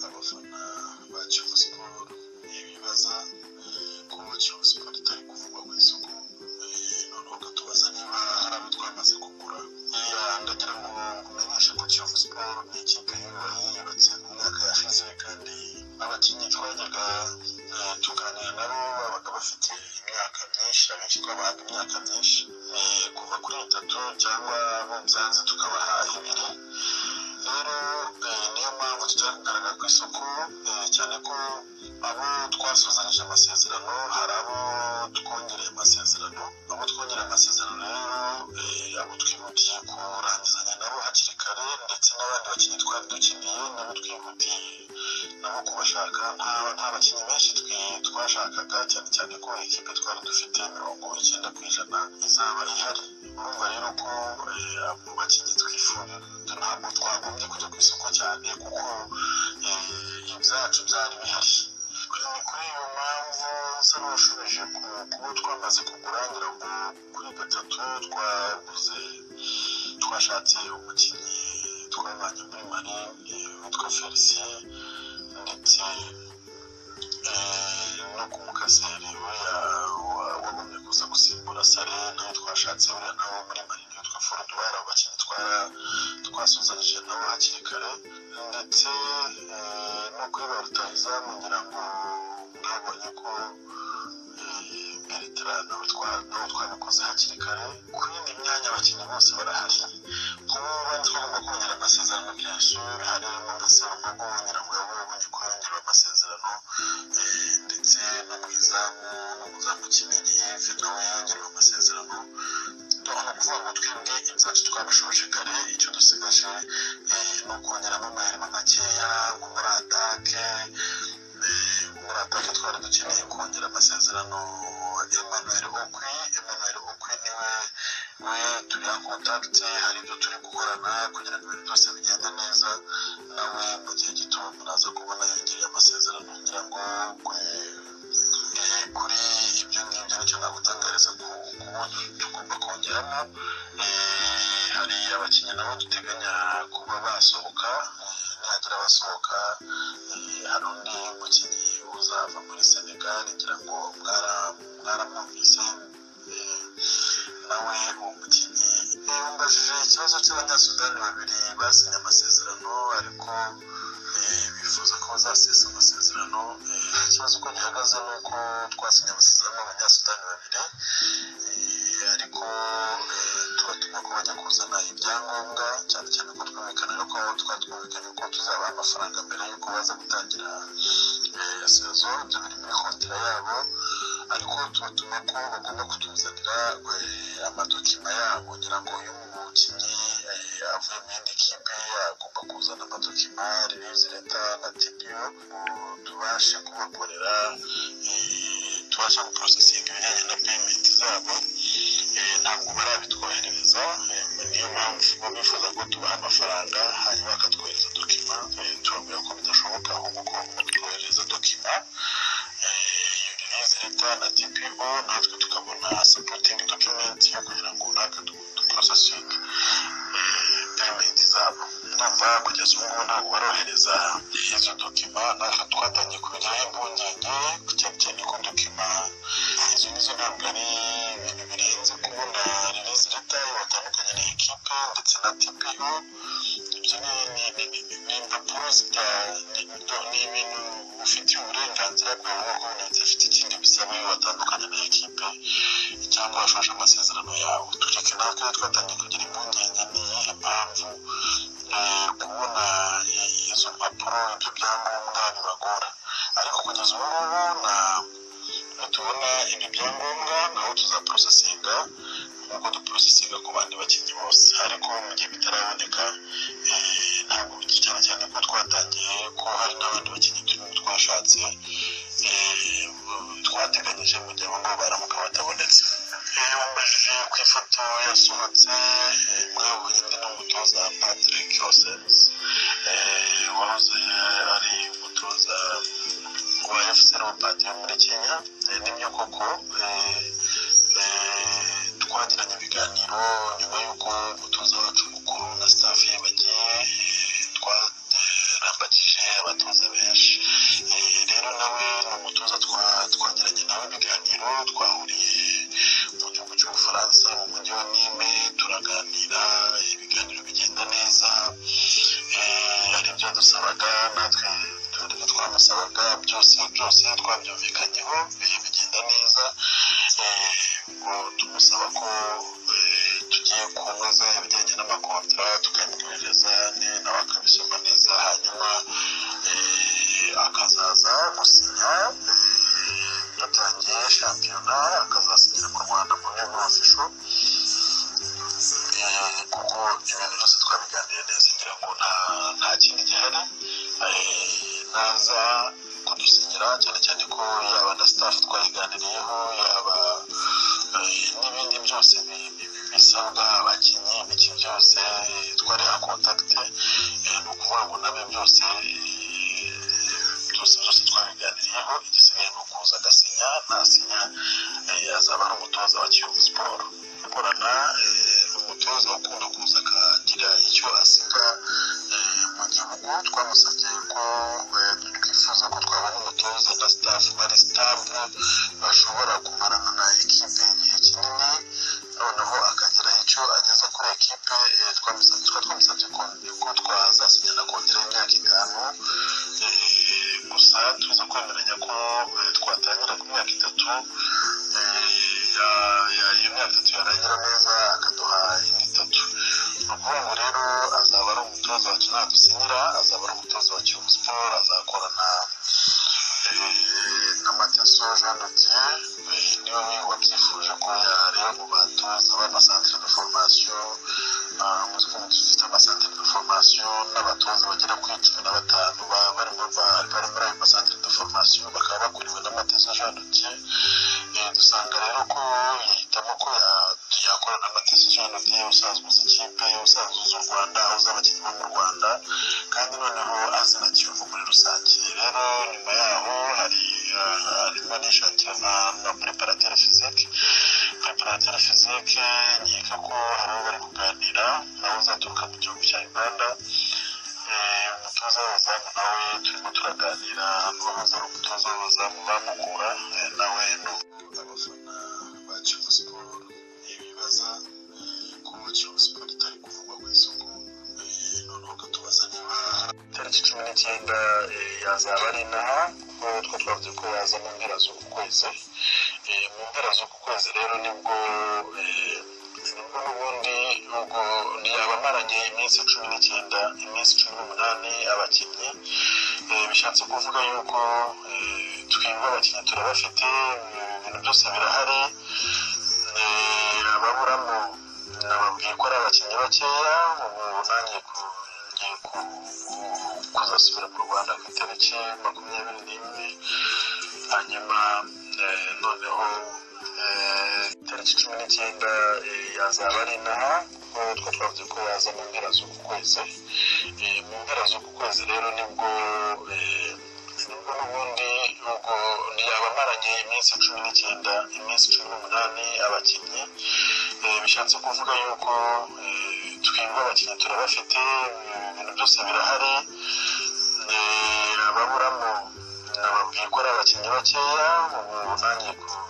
abafana ba Kiyovu Sport bibaza ko Kiyovu Sport itari kuvugwa ku isoko noneho ukatubaza niba hari abo twamaze kugura ndagira ngo umenyeshe ko Kiyovu Sport ni ikipe yubatse mu myaka yashize kandi abakinnyi twajyaga tuganira nabo babaga bafite imyaka myinshi abenshi twabahaga imyaka myinshi kuva kuri itatu cyangwa munzanze tukabaha ibiri rero niyo mpamvu tujya kugaragara ku isoko cyane ko abo twasuzanije amasezerano hari abo twongereye amasezerano abo twongereye amasezerano rero abo twihutiye kurangizanya nabo hakiri kare ndetse n'abandi bakinnyi twari dukeneye nabo twihutiye nabo kubashaka nta bakinnyi benshi twashakaga cyane cyane ko ikipe twari dufite mirongo icyenda ku ijana izaba ihari urumva rero ko abo bakinnyi twifurira ntabwo twagombye kujya ku isoko cyane kuko ibyacu byari bihari ni kuri iyo mpamvu nsa n'uwashubije ku kuba twamaze kugura ngira ngo kuri gatatu twaguze twashatse umukinnyi twabanye muri mari witwa felicien ndetse no ku mukaseri uriya wagomye kuza gusimbura sare nawe twashatse uriya nawe muri marini witwa forudwara abakinnyi twasuzanije nabo hakiri kare ndetse no kuri ba rutahizamu ngira ngo mwabonye ko beretera nawe twabikoze hakiri kare ku yindi myanya abakinnyi bose barahari kuba bari twagomba kongera amasezerano kenshi hari mugesera kuko ngira ngo yabonye kongera amasezerano ndetse no mu izamu no mu zamu kinini nawe yongerewe amasezerano ni ukuvuga ngo twebwe ibyacu twabishoje kare icyo dusigaje ni ukongeramo amahirwe makeya nko muri atake muri atake twari dukeneye kongera amasezerano Emmanuel Okwi Emmanuel Okwi niwe we turi ya contact hari ibyo turi gukorana kugira ngo ibintu byose bigende neza nawe mu gihe gito muraza kubona yongereye amasezerano kugira ngo kuri ibyo ngibyo nicyo nagutangariza ku wundi tugomba kongeramo hari abakinnyi nabo duteganya kuba basohoka nihagira basohoka hari undi mukinnyi uzava muri senegal ngira ngo mwaramwumvise nawe uwo mukinnyi yambajije ikibazo cy'abanyasudani babiri basinye amasezerano ariko bifuza ko bazasesa amasezerano ikibazo uko gihagaze ni uko twasinye amasezerano n'abanyasudani babiri ariko tubatuma ko bajya kuzana ibyangombwa cyane cyane ko twumvikanira ko twari twumvikanye ko tuzabaha amafaranga mbere y'uko baza gutangira sezo ibyo biri muri kontera yabo ariko tubatuma ko bagomba kutuzanira amadokima yabo ngira ngo iyo umukinnyi avuye mu yindi kipe agomba kuzana amadokima ririzi leta na tidiyo tubashe kubakorera tubashe guporosesinga ibijyanye na peyimenti zabo ntabwo barabitwoherereza niyo mpamvu bifuza ko tubaha amafaranga hanyuma bakatwohereza dokima turabwira ko bidashoboka ahubwo ko batwohereza dokima ririzi leta na tipibo natwe tukabona sapotingi dokumenti yo kugira ngo natwe duporosesinge peyimenti zabo ndumva kugeza ubu ngubu ntabwo barohereza izo dokima natwe twatangiye kubigiraho impungenge cyane cyane ko dokima izo nizo ntabwo ari ibintu birenze kubona ririzi leta batandukanye na ekipe ndetse na tipiyo ibyo ni impapuro zita ni ibintu ufitiye uburenganzira bwawe nk'uko umuntu afite ikindi bisaba iyo watandukanye na ekipe cyangwa washoje amasezerano yawe tureke natwe twatangiye kugira impungenge n'iyihe mpamvu kubona izo mpapuro ibyo byangombwa bibagora ariko kugeza ubu ngubu na nitubona ibi byangombwa naho tuzaporosesinga nk'uko duporosesinga ku bandi bakinnyi bose ariko mu gihe bitaraboneka ntabwo cyane cyane ko twatangiye ko hari n'abandi bakinnyi turimo twashatse twateganyije mu gihe abongabo baramuka batabonetse wambajije ku ifoto yasohotse mwabonye ndi n'umutoza patrick hosens wahoze ari umutoza wa fc leopard yo muri kenya nibyo koko twagiranye ibiganiro nyuma y'uko umutoza wacu mukuru na staff ye bagiye twarambagije benshi abatoza benshi Eh, rero nawe ni umutoza twa- twagiranye nawe ibiganiro twahuriye mu gihugu cy'ubufaransa mu mujyi wa nime turaganira ibiganiro bigenda neza Eh, hari ibyo dusabaga natwe hari ibyo twamusabaga byose byose twabyumvikanyeho eh, bigenda neza Eh, ubwo tumusaba ko eh, tugiye kunoza ibijyanye n'amakontara tukamwohereza ne- nawe akabisoma neza hanyuma eh, akazaza gusinya eh, yatangiye shampiyona akazasinyira mu rwanda mu rwego ofisho Eh, kuko ibintu byose twabiganiriye neza ngira ngo nta nta kindi gihari Eh, naza kudusinyira cyane cyane ko yaba na staff twayiganiriyeho yaba eh, n'ibindi byose bi- bi- bi- bisabwa abakinnyi ibiki byose eh, twareba kontakite eh, ni ukuvuga ngo nabe byose eh, byose byose twabiganiriyeho igisigaye ni ukuza agasinya nasinya eh, azaba ari umutoza wa kiyovu siporo gukorana umutoza ukunda kuza akagira icyo asiga eh, mu gihugu twamusabye ko eh, twifuza ko twabona umutoza na sitafu bari sitable bashobora kumarana na ekipe igihe kinini noneho akagira icyo ageza kuri ekipe eh, twamusabye tukaba twamusabye ko ko twazasinya na kontera y'imyaka itanu eh, gusa tuza kwemeranya ko eh, twatangira ku myaka itatu iyo myaka itatu yarangira neza akaduha indi itatu ni ukuvuga ngo rero azaba ari umutoza wacu nadusinyira azaba ari umutoza wa kiyovu siporo azakorana eh, na mateso jean de dieu eh, niwe wabyifuje ko yareba mu batoza b'amasantere de formation umutwe w'umutuzo ufite amasantere de formation n'abatoza bagera kuri cumi na batanu ba- barimo ba- bari muri ayo masantere de formation bakaba bakuriwe na mateso jean de dieu Eh, dusanga rero ko yahitamo ko ya- yakorana amatisi jana diye usanzwe uzi ikipe usanzwe uzi u rwanda uzi abakinnyi bo mu rwanda kandi noneho azi na kiyovu muri rusange rero nyuma yaho hari eh, harimo n'ishakira na- na preparateri fizike preparateri fizike nkeka ko harimo bari kuganira nawe uzaturuka mu gihugu cya uganda Eh, umutoza w'abazamu nawe turimo turaganira n'uwahoze ari umutoza w'abazamu bamukura eh, nawe n'ubu abafana ba kiyovu siporo ibibaza ko kiyovu siporo itari kuvugwa ku isoko eh, noneho ukatubaza niba tariki cumi n'icyenda eh, yazaba ari inaha kuko two twavuze ko yaza mu mpera z'uku kwezi Eh, mu mpera z'uku kwezi rero nibwo eh, nibwo n'ubundi ubwo yaba amaranye iminsi cumi n'icyenda iminsi cumi n'umunani abakinnyi Eh, bishatse kuvuga yuko eh, twebwe abakinnyi turabafite eh, ibintu byose birahari Eh, ababuramo nababwiye ko ari abakinnyi bakeya ubu nanjye ku- ngiye ku- kuzasubira mu rwanda ku itariki makumyabiri n'imwe hanyuma eh, noneho eh, itariki cumi n'icyenda eh, yazaba ari inaha kuko two twavuze ko yaza mu mpera z'uku kwezi Eh, mu mpera z'uku kwezi rero nibwo eh, nibwo n'ubundi ubwo yaba amaranye iminsi cumi n'icyenda iminsi cumi n'umunani abakinnyi Eh, bishatse kuvuga yuko eh, twebwe abakinnyi turabafite eh, ibintu byose birahari Eh, ababuramo nababwiye ko ari abakinnyi bakeya ubu nanjye ku-